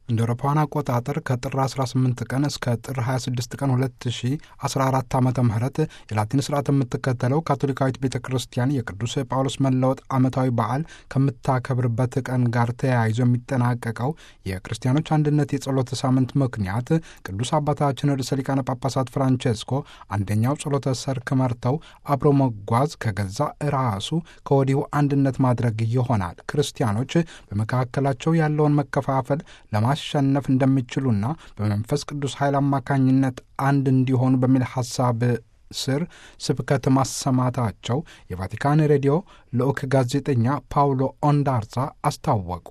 እንደ አውሮፓውያን አቆጣጠር ከጥር 18 ቀን እስከ ጥር 26 ቀን 2014 ዓ ም የላቲን ስርዓት የምትከተለው ካቶሊካዊት ቤተ ክርስቲያን የቅዱስ ጳውሎስ መለወጥ ዓመታዊ በዓል ከምታከብርበት ቀን ጋር ተያይዞ የሚጠናቀቀው የክርስቲያኖች አንድነት የጸሎት ሳምንት ምክንያት ቅዱስ አባታችን ርዕሰ ሊቃነ ጳጳሳት ፍራንቼስኮ አንደኛው ጸሎተ ሰርክ መርተው አብሮ መጓዝ ከገዛ ራሱ ከወዲሁ አንድነት ማድረግ ይሆናል። ክርስቲያኖች በመካከላቸው ያለውን መከፋፈል ለማ ማሸነፍ እንደሚችሉና በመንፈስ ቅዱስ ኃይል አማካኝነት አንድ እንዲሆኑ በሚል ሐሳብ ስር ስብከት ማሰማታቸው የቫቲካን ሬዲዮ ልዑክ ጋዜጠኛ ፓውሎ ኦንዳርዛ አስታወቁ።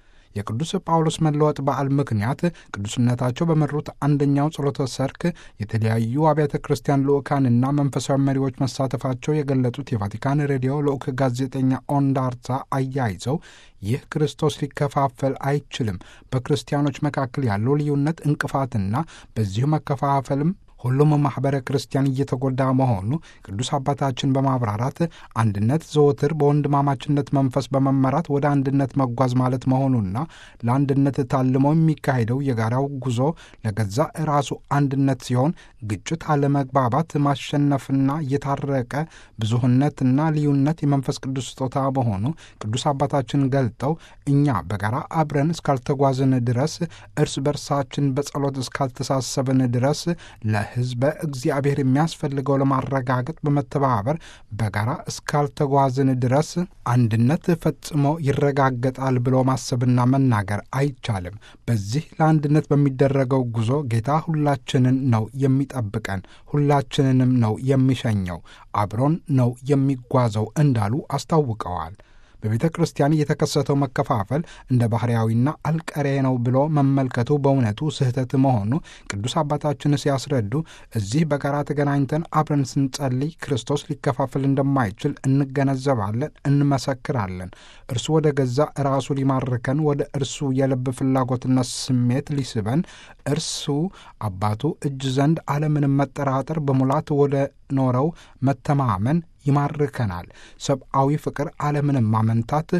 የቅዱስ ጳውሎስ መለወጥ በዓል ምክንያት ቅዱስነታቸው በመሩት አንደኛው ጸሎተ ሰርክ የተለያዩ አብያተ ክርስቲያን ልዑካንና መንፈሳዊ መሪዎች መሳተፋቸው የገለጹት የቫቲካን ሬዲዮ ልዑክ ጋዜጠኛ ኦንዳርዛ አያይዘው ይህ ክርስቶስ ሊከፋፈል አይችልም፣ በክርስቲያኖች መካከል ያለው ልዩነት እንቅፋትና በዚሁ መከፋፈልም ሁሉም ማኅበረ ክርስቲያን እየተጎዳ መሆኑ ቅዱስ አባታችን በማብራራት አንድነት ዘወትር በወንድማማችነት መንፈስ በመመራት ወደ አንድነት መጓዝ ማለት መሆኑና ለአንድነት ታልሞ የሚካሄደው የጋራው ጉዞ ለገዛ ራሱ አንድነት ሲሆን ግጭት፣ አለመግባባት ማሸነፍና እየታረቀ ብዙህነትና ልዩነት የመንፈስ ቅዱስ ስጦታ መሆኑ ቅዱስ አባታችን ገልጠው እኛ በጋራ አብረን እስካልተጓዝን ድረስ እርስ በርሳችን በጸሎት እስካልተሳሰብን ድረስ ሕዝበ እግዚአብሔር የሚያስፈልገው ለማረጋገጥ በመተባበር በጋራ እስካልተጓዝን ድረስ አንድነት ፈጽሞ ይረጋገጣል ብሎ ማሰብና መናገር አይቻልም። በዚህ ለአንድነት በሚደረገው ጉዞ ጌታ ሁላችንን ነው የሚጠብቀን፣ ሁላችንንም ነው የሚሸኘው፣ አብሮን ነው የሚጓዘው እንዳሉ አስታውቀዋል። በቤተ ክርስቲያን የተከሰተው መከፋፈል እንደ ባህርያዊና አልቀሬ ነው ብሎ መመልከቱ በእውነቱ ስህተት መሆኑ ቅዱስ አባታችን ሲያስረዱ እዚህ በጋራ ተገናኝተን አብረን ስንጸልይ ክርስቶስ ሊከፋፈል እንደማይችል እንገነዘባለን፣ እንመሰክራለን። እርሱ ወደ ገዛ ራሱ ሊማርከን፣ ወደ እርሱ የልብ ፍላጎትና ስሜት ሊስበን፣ እርሱ አባቱ እጅ ዘንድ አለምንም መጠራጠር በሙላት ወደ ኖረው መተማመን ይማርከናል። ሰብአዊ ፍቅር አለምንም ማመንታት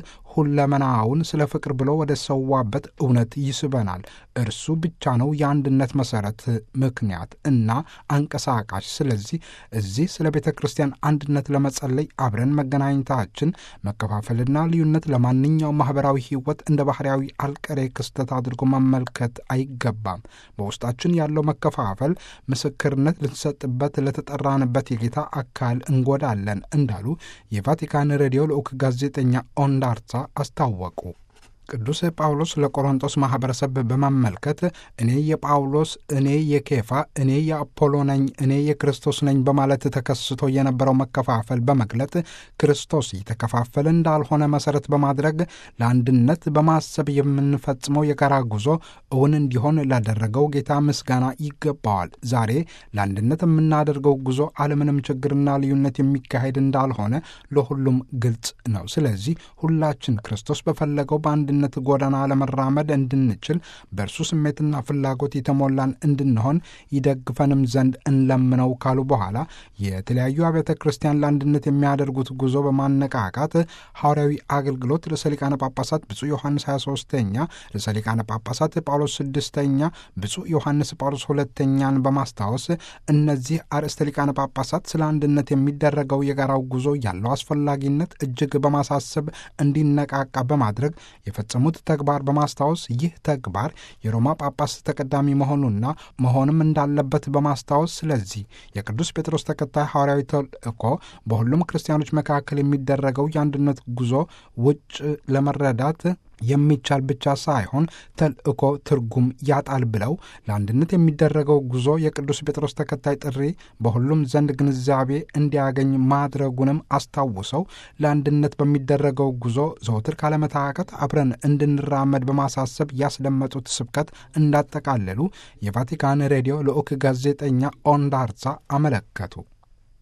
ሁለመናውን ስለ ፍቅር ብሎ ወደ ሰዋበት እውነት ይስበናል። እርሱ ብቻ ነው የአንድነት መሠረት፣ ምክንያት እና አንቀሳቃሽ። ስለዚህ እዚህ ስለ ቤተ ክርስቲያን አንድነት ለመጸለይ አብረን መገናኘታችን መከፋፈልና ልዩነት ለማንኛውም ማኅበራዊ ሕይወት እንደ ባህርያዊ አልቀሬ ክስተት አድርጎ መመልከት አይገባም። በውስጣችን ያለው መከፋፈል ምስክርነት ልንሰጥበት ለተጠራንበት የጌታ አካል እንጎዳለን እንዳሉ የቫቲካን ሬዲዮ ልዑክ ጋዜጠኛ ኦንዳርሳ አስታወቁ። ቅዱስ ጳውሎስ ለቆሮንጦስ ማኅበረሰብ በማመልከት እኔ የጳውሎስ እኔ የኬፋ እኔ የአፖሎ ነኝ እኔ የክርስቶስ ነኝ በማለት ተከስቶ የነበረው መከፋፈል በመግለጥ ክርስቶስ የተከፋፈለ እንዳልሆነ መሠረት በማድረግ ለአንድነት በማሰብ የምንፈጽመው የጋራ ጉዞ እውን እንዲሆን ላደረገው ጌታ ምስጋና ይገባዋል። ዛሬ ለአንድነት የምናደርገው ጉዞ አለምንም ችግርና ልዩነት የሚካሄድ እንዳልሆነ ለሁሉም ግልጽ ነው። ስለዚህ ሁላችን ክርስቶስ በፈለገው በአንድ ነት ጎዳና ለመራመድ እንድንችል በእርሱ ስሜትና ፍላጎት የተሞላን እንድንሆን ይደግፈንም ዘንድ እንለምነው ካሉ በኋላ የተለያዩ አብያተ ክርስቲያን ለአንድነት የሚያደርጉት ጉዞ በማነቃቃት ሐዋርያዊ አገልግሎት ርዕሰ ሊቃነ ጳጳሳት ብፁዕ ዮሐንስ 23ኛ፣ ርዕሰ ሊቃነ ጳጳሳት ጳውሎስ ስድስተኛ፣ ብፁዕ ዮሐንስ ጳውሎስ ሁለተኛን በማስታወስ እነዚህ አርዕስተ ሊቃነ ጳጳሳት ስለ አንድነት የሚደረገው የጋራው ጉዞ ያለው አስፈላጊነት እጅግ በማሳሰብ እንዲነቃቃ በማድረግ የፈጸሙት ተግባር በማስታወስ ይህ ተግባር የሮማ ጳጳስ ተቀዳሚ መሆኑና መሆንም እንዳለበት በማስታወስ ስለዚህ የቅዱስ ጴጥሮስ ተከታይ ሐዋርያዊ ተልእኮ በሁሉም ክርስቲያኖች መካከል የሚደረገው የአንድነት ጉዞ ውጭ ለመረዳት የሚቻል ብቻ ሳይሆን ተልእኮ ትርጉም ያጣል ብለው ለአንድነት የሚደረገው ጉዞ የቅዱስ ጴጥሮስ ተከታይ ጥሪ በሁሉም ዘንድ ግንዛቤ እንዲያገኝ ማድረጉንም አስታውሰው ለአንድነት በሚደረገው ጉዞ ዘወትር ካለመታከት አብረን እንድንራመድ በማሳሰብ ያስደመጡት ስብከት እንዳጠቃለሉ የቫቲካን ሬዲዮ ልዑክ ጋዜጠኛ ኦንዳርሳ አመለከቱ።